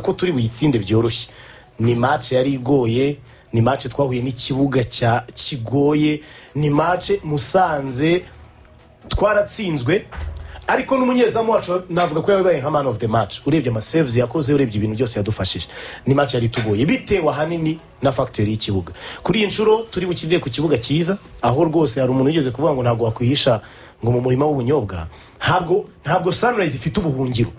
ko turi buyitsinde byoroshye ni mace yari igoye ni mace twahuye n'ikibuga cya kigoye ni mace musanze twaratsinzwe ariko n'umunyezamu wacu navuga ko yabaye nka man of the match urebye amasevuzi yakoze urebye ibintu byose yadufashije ni mace yari itugoye bitewe ahanini na fagiteri y'ikibuga kuri iyi nshuro turi bukirire ku kibuga cyiza aho rwose hari umuntu wigeze kuvuga ngo ntabwo wakwihisha ngo mu murima w'ubunyobwa ntabwo ntabwo sunrise ifite ubuhungiro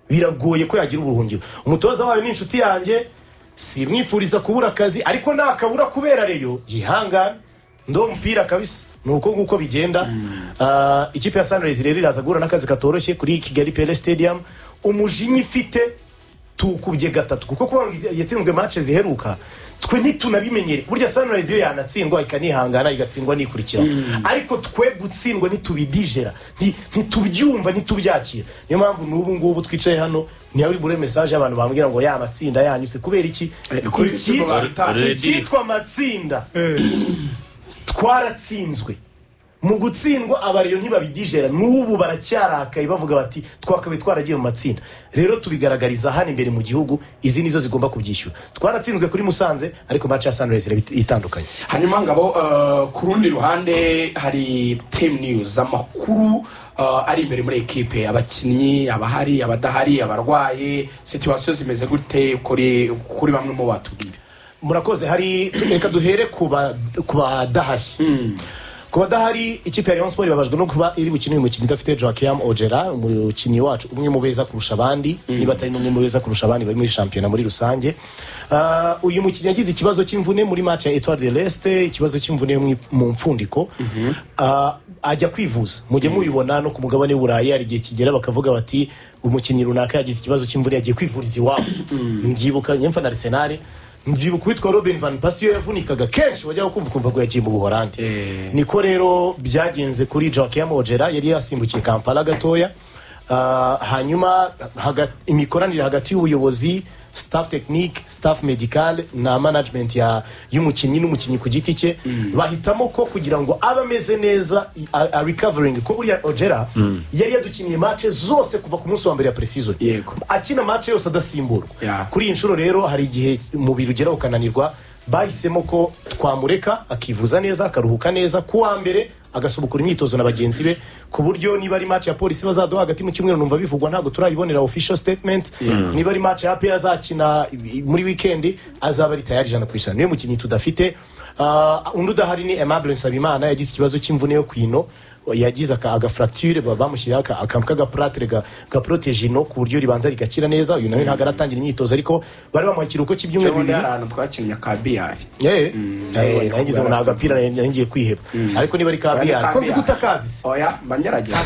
biragoye ko yagira ubuhungiro umutoza wayo ni inshuti yanjye simwifuriza kubura akazi ariko nakabura kubera reyo yihangane ndo mupira kabisa ni uko nguko bigenda Ah, ikipe ya sunrise rero iraza guhura n'akazi katoroshye kuri kigali pele stadium umujinya ifite tukubye gatatu kuko kuba yatsinzwe match ziheruka twe ntitunabimenyere burya sunrise iyo yanatsindwa ikanihangana igatsindwa nikurikira ariko twe gutsindwa ntitubidijera nti- ntitubyumva ntitubyakira niyo mpamvu n'ubu ngubu twicaye hano ntiyari bure mesaje abantu bambwira ngo ya matsinda yanyuse kubera iki uko- uko Icyitwa- babita- icyitwa matsinda twaratsinzwe mu gutsindwa abariyo ntibabidijera n'ubu baracyarakaye bavuga bati twakabaye twaragiye mu matsinda rero tubigaragariza hano imbere mu gihugu izi nizo zigomba kubyishyura twaratsinzwe kuri musanze ariko match ya sunrise iraba itandukanye hanyuma ngabo eh, ku rundi ruhande hari temu niyuzi amakuru eh, ari imbere muri ekipe abakinnyi abahari abadahari abarwaye situwasiyo zimeze gute kuri kuri bamwe mu batubwira murakoze hari reka duhere ku ba- ku badahari ku badahari ikipe ya Rayon Sports babajwe no kuba iri bukine uyu mukino idafite Joaquim Ogera umukinnyi wacu umwe mu beza kurusha abandi niba atari n'umwe mu beza kurusha abandi bari muri shampiyona muri rusange Ah, uyu mukinnyi yagize ikibazo cy'imvune muri match ya Etoile de l'Este ikibazo cy'imvune yo mu ip- mu mfundiko Ah, ajya kwivuza mujye mubibona no ku mugabane w'i burayi hari igihe kigera bakavuga bati umukinnyi runaka yagize ikibazo cy'imvune yagiye kwivuriza iwabo mbyibuka nyemfa na Arsenal mbyibuka uwitwa robin van pasi iyo yavunikaga kenshi wajyaga kumva ukumva ngo yagiye mu buhorande Eh. niko rero byagenze kuri joaquim ogera yari yasimbukiye kampala gatoya Ah, hanyuma haga- imikoranire hagati y'ubuyobozi staff technique staff medical na management ya- y'umukinnyi n'umukinnyi ku giti cye bahitamo ko kugira ngo abe ameze neza i- a a recovering ko buriya ogera yari yadukiniye mace zose kuva ku munsi wa mbere ya precision Yego. akina mace yose adasimburwa Yeah. kuri iyi nshuro rero hari igihe umubiri ugera ukananirwa bahisemo ko twamureka akivuza neza akaruhuka neza ku wa mbere agasubukura imyitozo na bagenzi be ku buryo niba ari match ya polisi bazaduha hagati mu cyumweru numva bivugwa ntabwo turayibonera official statement niba ari match ya APR azakina i- muri weekend azaba ari tayari ijana ku ijana niyo mukinnyi tudafite Ah, undi udahari ni Aimable Nsabimana yagize ikibazo cy'imvune yo ku ino yagize aka- agafracture ba- bamushyiriyeho aka- akantu k'agapuratere ga- gaproteje ino ku buryo ribanza rigakira neza uyu nawe ntabwo aratangira imyitozo ariko bari bamuha ikiruhuko cy'ibyumweru cyangwa bibiri hari ahantu twakinnye ka biyayi yeee nawe nagize ngo ni afite agapira nari ngiye kwiheba ariko niba ari ka biyari ko nzi ko utakazi se oya mba ngerageza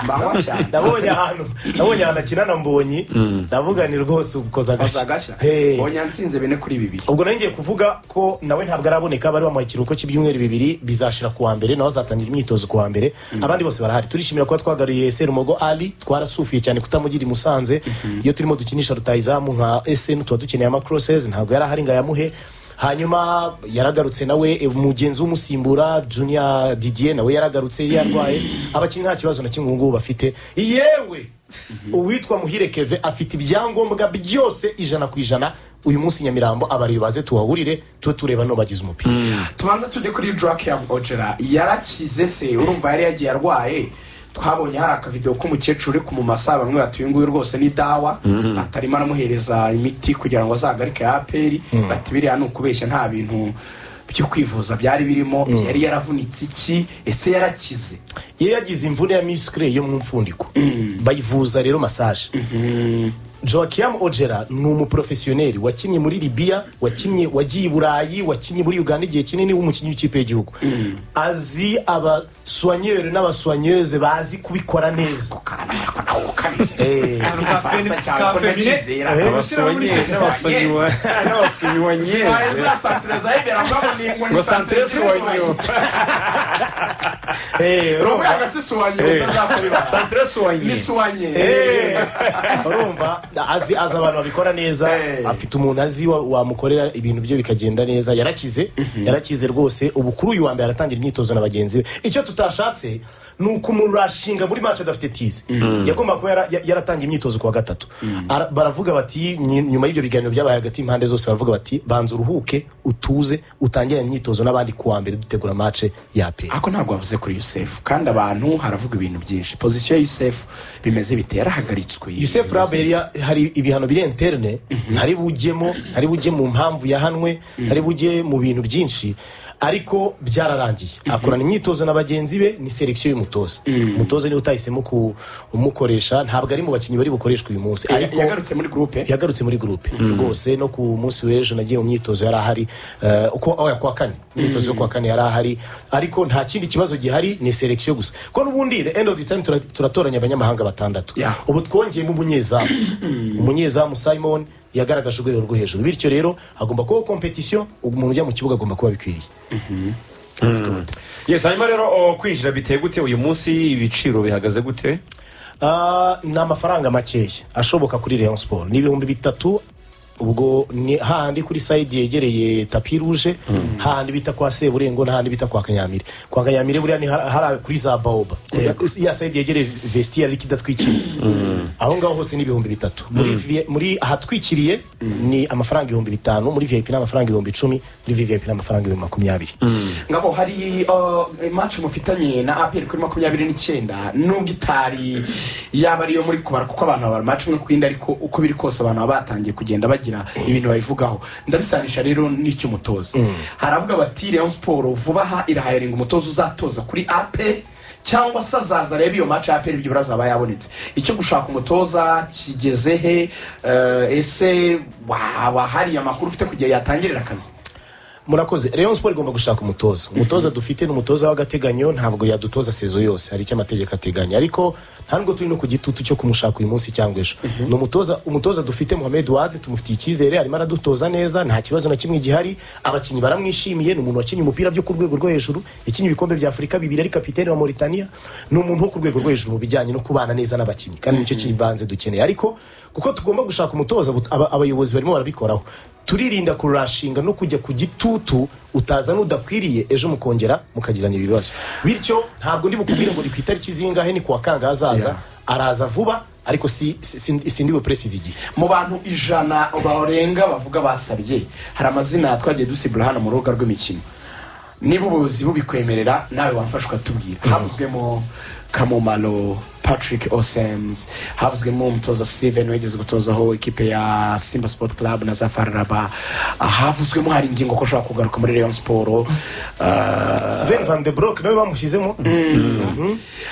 mbanywa cyane nabonye ahantu nabonye ahantu akina na mbonyi ndavuga ni rwose ukoza agashya Koza agashya Hey. oya nsinze bine kuri bibiri ubwo nari ngiye kuvuga ko nawe ntabwo araboneka bari bamuha ikiruhuko cy'ibyumweru bibiri bizashira ku wa mbere nawe azatangira imyitozo ku wa mbere abandi bose barahari turishimira kuba twagaruye serumogo ali twarasufiye cyane kutamugira i musanze iyo turimo dukinisha rutayizamu nka eseni tuba dukeneye amakrosesi ntabwo yari ahari ngo ayamuhe hanyuma yaragarutse nawe e, mugenzi w'umusimbura junior didier nawe yaragarutse yarwaye abakinnyi nta kibazo na kimwe ubu ngubu bafite yewe uwitwa muhire keve afite ibyangombwa byose ijana ku ijana uyu munsi nyamirambo abariyo baze tuhahurire tube tureba n'ubagize umupira tubanza tujye kuri joaquim ogera yarakize se urumva yari yagiye arwaye twabonye hari akavidewo k'umukecuru uri kumumasa bamwe bati uyu nguyu rwose ni dawa atarimo aramuhereza imiti kugira ngo azagarike ya aperi bati biriya ni ukubeshya nta bintu byo kwivuza byari birimo yari yaravunitse iki ese yarakize yari yagize imvune ya misikire yo mu mfundiko bayivuza rero masaje joaquim ogera ni umuprofesiyoneri wakinnye muri libiya wakinnye wagiye i burayi wakinnye muri uganda igihe kinini w'umukinnyi w'ikipe y'igihugu azi abaswanyeri n'abaswanyeze bazi kubikora neza ariko nawe ukabije Eh. Abafaransa cyane ko ndakizera. Yes. Si n'abasunyuwanyeze za santere za Ebera, murabona ni ingwe, ni ngo santere santere z'isuwanyo. suwanyo Eh, Ruvuga ngo si suwanyo, Eh. utazakora ibanga. santere Ni suwanye suwanye. Eh, urumva azi azi abantu babikora neza Eh. afite umuntu azi wa- wamukorera ibintu bye bikagenda neza yarakize yarakize rwose ubu kuri uyu wa mbere aratangira imyitozo na bagenzi be icyo tutashatse ni uko umuntu urashinga muri match adafite tize yagomba kuba yara- ya- yaratangiye imyitozo ku wa gatatu Ara- baravuga bati nyi- nyuma y'ibyo biganiro byabaye hagati y'impande zose baravuga bati banza uruhuke utuze utangire imyitozo n'abandi ku wa mbere dutegura match ya pe ariko ntabwo bavuze kuri yusefu kandi abantu haravuga ibintu byinshi pozisiyo ya yusefu bimeze bite yarahagaritswe yusefu rabo yari ya- hari ibihano biri interne ntari bujyemo ntari bujye mu mpamvu yahanwe ntari bujye mu bintu byinshi ariko byararangiye akorana imyitozo na bagenzi be ni selekisiyo y'umutoza umutoza niwe utahisemo ku- umukoresha ntabwo ari mu bakinnyi bari bukoreshwe uyu munsi Ya- ariko yagarutse muri gurupe yagarutse muri gurupe rwose no ku munsi w'ejo nagiye mu myitozo yari ahari eh, uko oya kuwa kane imyitozo yo kuwa kane yari ahari ariko nta kindi kibazo gihari ni selekisiyo gusa ko n'ubundi the end of the time tura- turatoranya abanyamahanga batandatu Yeah. ubu twongeyemo umunyezamu umunyezamu simon yagaragaje urwego rwo hejuru bityo rero hagomba kubaho kompetisiyo umuntu ujya mu kibuga agomba kuba bikwiriye yes hanyuma rero o, kwinjira biteye gute uyu munsi ibiciro bihagaze gute Ah, ni amafaranga makeya ashoboka kuri Rayon Sport ni ibihumbi bitatu ubwo ni hahandi kuri sayidi yegereye tapi ruje hahandi bita kwa seburengo n'ahandi bita kwa kanyamire kwa kanyamire buriya ni har- hariya kuri za baoba ya sayidi yegereye vestiya ariko idatwikiriye aho ngaho hose ni ibihumbi bitatu Muri vi- muri ahatwikiriye ni amafaranga ibihumbi bitanu muri vip ni amafaranga ibihumbi icumi muri vip ni amafaranga ibihumbi makumyabiri ngabo hari uh, match mufitanye na apr kuri makumyabiri n'icyenda nubwo itari yaba ariyo muri kubara kuko abantu babara match imwe ku yindi ariko uko biri kose abantu baba batangiye kugenda bagira ibintu babivugaho ndabisanisha rero n'icy'umutoza haravuga bati Rayon Sport vuba aha irahayaringa umutoza uzatoza kuri apr cyangwa se azaza arebe iyo match ya ibyo birazaba yabonetse icyo gushaka umutoza kigeze he Eh, ese waba hari amakuru ufite kugira yatangirira akazi murakoze rayon sport igomba gushaka umutoza umutoza dufite ni umutoza w'agateganyo ntabwo yadutoza sezo yose hari icyo amategeko ateganya ariko nta nubwo turi no ku gitutu cyo kumushaka uyu munsi cyangwa ejo ni umutoza umutoza dufite Mohamed Wade tumufitiye icyizere arimo aradutoza neza nta kibazo na kimwe gihari abakinnyi baramwishimiye ni umuntu wakinnye umupira byo ku rwego rwo hejuru yakinnye ibikombe bya Afurika bibiri ari kapitene wa Mauritania ni umuntu wo ku rwego rwo hejuru mu bijyanye no kubana neza n'abakinnyi kandi nicyo kibanze dukeneye ariko kuko tugomba gushaka umutoza but- aba- abayobozi barimo barabikoraho turirinda kurashinga no kujya ku gitutu utaza n'udakwiriye ejo mukongera mukagirana ibibazo bityo ntabwo ndi bukubwire ngo ni ku itariki zingahe ni ku wa kangahe azaza araza vuba ariko si- si- si- sindi bupresize igihe mu bantu ijana barenga bavuga basabye hari amazina twagiye dusibura hano mu rubuga rw'imikino niba ubuyobozi bubikwemerera nawe wamfasha ukatubwira havuzwemo kamumaro patrick osems havuzwemo umutoza steven wigeze gutozaho ikipe ya simba sport club na zafararaba havuzwemo hari ingingo ko ushobora kugaruka muri rayon siporo Sven van de Broek nawe bamushyizemo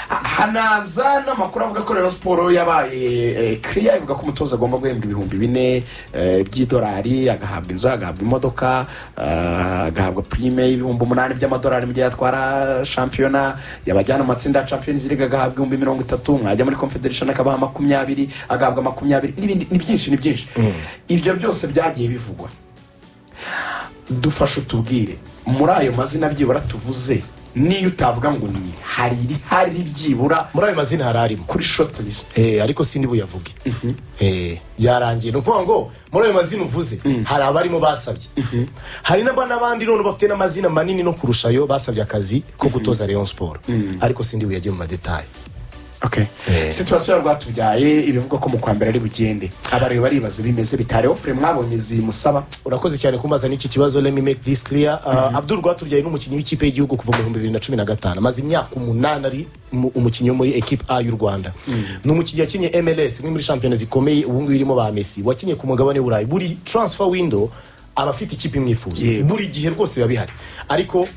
hanaza n'amakuru avuga ko rero siporo yabaye kiriya ivuga ko umutoza agomba guhembwa ibihumbi bine eh, by'idolari agahabwa inzu agahabwa imodoka eh, agahabwa prime y'ibihumbi umunani by'amadolari mu gihe yatwara shampiyona yabajyana mu matsinda ya champions league agahabwa ibihumbi mirongo itatu mwajya muri confederation akabaha makumyabiri agahabwa makumyabiri n'ibindi ni byinshi ni byinshi ibyo byose byagiye bivugwa dufashe utubwire muri ayo mazina byibura tuvuze niyo utavuga ngo ni iri, hari irihari byibura muri ayo mazina hari arimo kuri short list Eh, ariko sindi buyavuge Eh, byarangiye ni ukuvuga ngo muri ayo mazina uvuze hari abarimo basabye hari n'aba- n'abandi none bafite n'amazina manini no kurushayo basabye akazi ko gutoza Rayon Sport ariko sindi buyajye mu madetaye okay. Eh. situwasiyo ya rwatubyaye ibivugwa ko mu kwa mbere ari bugende abareba baribaza bimeze bitari ofure mwabonye zimusaba urakoze cyane kumbaza n'iki kibazo let me make this clear uh, abdul rwatubyaye ni umukinnyi w'ikipe y'igihugu kuva mu bihumbi bibiri na cumi na gatanu amaze imyaka umunani ari mu- umukinnyi wo muri equipe a y'u rwanda ni umukinnyi wakinnye mls imwe muri shampiyona zikomeye ubu ngubu irimo ba messi wakinnye ku mugabane w'uburayi buri transfer window aba afite ikipe imwifuza Yego. buri gihe rwose biba bihari ariko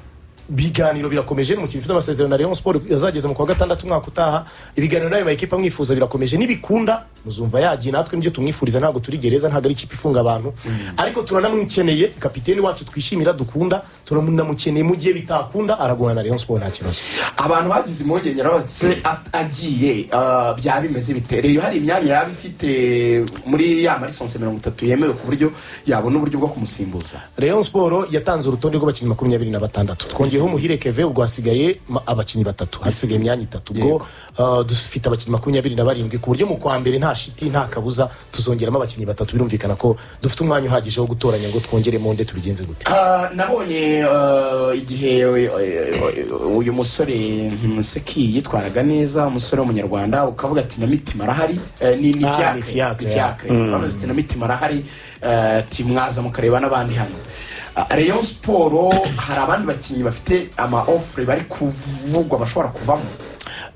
ibiganiro birakomeje ni umukinnyi ufite amasezerano na Rayon Sport yazageza mu kwa gatandatu umwaka utaha ibiganiro n'ayo makipe amwifuza birakomeje nibikunda muzumva yagiye natwe nibyo tumwifuriza ntabwo turi gereza ntabwo ari ikipe ifunga abantu ariko turanamwikeneye kapiteni wacu twishimira dukunda turamunamukeneye mu gihe bitakunda aragurana na rayon sport nta kibazo abantu bagize impungenge bose agiye ah, byaba bimeze bite reyo hari imyanya yaba ifite muri ya marisansi mirongo itatu yemewe ku buryo yabona uburyo bwo kumusimbuza rayon sport yatanze urutonde rw'abakinnyi makumyabiri na batandatu twongeyeho muhire keve ubwo hasigaye ma- abakinnyi batatu hasigaye imyanya itatu ubwo uh, dufite abakinnyi makumyabiri na barindwi ku buryo mu kwa mbere nta shiti nta kabuza tuzongeramo abakinnyi batatu birumvikana ko dufite umwanya uhagije wo gutoranya ngo twongeremo nde tubigenze gute Ah, nabonye ah, igihe eh, eh, uyu musore mm, seki yitwaraga neza umusore w'umunyarwanda ukavuga ati na mitima arahari Eh, ni ni Ah, fiacre, ni fiacre, ni fiacre. bavuze ati na mitima arahari eh, ati mwaza mukareba n'abandi hano Ah, rayon siporo hari abandi bakinnyi bafite ama ofure bari kuvugwa bashobora kuvamo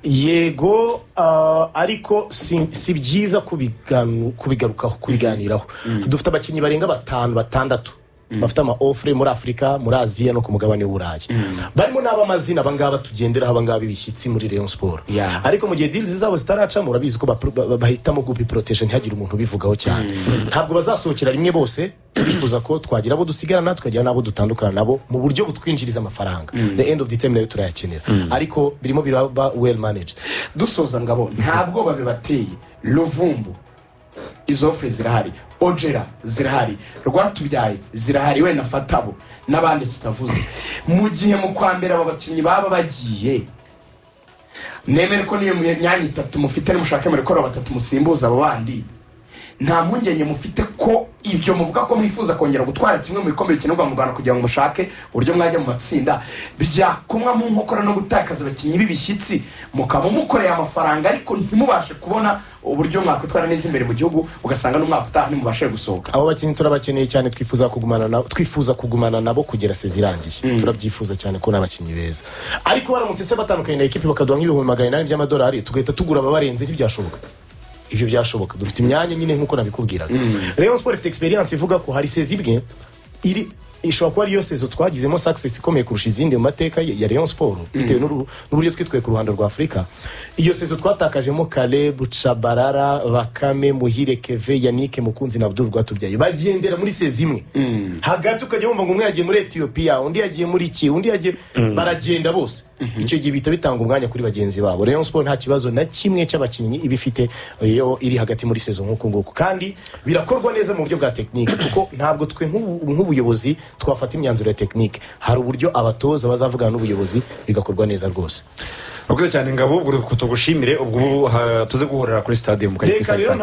yego ah, ariko si si byiza kubiganu- kubigarukaho kubiganiraho dufite abakinnyi barenga batanu batandatu bafite ama ofure muri afurika muri aziya no ku mugabane w'uburayi barimo n'abamazina abangaba tugenderaho abangaba ibishyitsi muri rayon siporo Yeah. ariko mu gihe diri zabo zitaracamo urabizi ko bapro- ba- ba- bahitamo gupiporotesha ntihagire umuntu ubivugaho cyane ntabwo bazasohokera rimwe bose turifuza ko twagira abo dusigarana tukagira n'abo dutandukana nabo mu buryo butwinjiriza amafaranga the end of the time nayo turayakenera ariko birimo biraba well managed dusoza ngabo nta bwoba bibateye ruvumbu izo ofure zirahari ojera zirahari rwatubyaye zirahari we na fatabo n'abandi tutavuze mu gihe mu kwa mbere aba bakinnyi baba bagiye nemere ko niyo myanya itatu mufite nimushake muri kora batatu musimbuza abo bandi nta mpungenge mufite ko ibyo muvuga ko mwifuza kongera gutwara kimwe mu bikombe bikenerwa mu rwanda kugira ngo mushake uburyo mwajya mu matsinda byakumwa mu nkokora no gutakaza abakinnyi b'ibishyitsi mukaba mukoreye amafaranga ariko ntimubashe kubona uburyo mwakwitwara neza imbere mu gihugu ugasanga n'umwaka utaha ntimubashe gusohoka abo bakinnyi turabakeneye cyane twifuza kugumana nabo twifuza kugumana nabo kugera sezi irangiye turabyifuza cyane ko n'abakinnyi beza ariko baramutse se batandukanye na ekipi bakaduha nk'ibihumbi magana inani by'amadolari tugahita tugura ababarenze ntibyashoboka ibyo byashoboka dufite imyanya nyine nk'uko nabikubwiraga rayon sport ifite experience ivuga ko hari sezi imwe iri ishobora kuba ariyo sezo twagizemo success ikomeye kurusha izindi mu mateka ya ya rayon sport bitewe n'uru- n'uburyo twitwaye ku ruhando rwa afurika iyo sezo twatakajemo caleb cabarara bakame muhire keve yanike mukunzi na abdul rwatubyaye bagendera muri sezi imwe hagati ukajya wumva ngo umwe yagiye muri etiyopiya undi yagiye muri iki undi yagiye baragenda bose icyo gihe bihita bitanga umwanya kuri bagenzi babo rayon sport nta kibazo na kimwe cy'abakinnyi iba ifite iyo iri hagati muri sezo nk'uku nguku kandi birakorwa neza mu buryo bwa tekinike kuko ntabwo twe nk'ubu- nk'ubuyobozi twafata imyanzuro ya tekinike hari uburyo abatoza bazavugana n'ubuyobozi bigakorwa neza rwose Murakoze cyane ngabo ubwo tugushimire ubwo ubu, ha, tuze guhorera kuri stade mu kajya Reka rero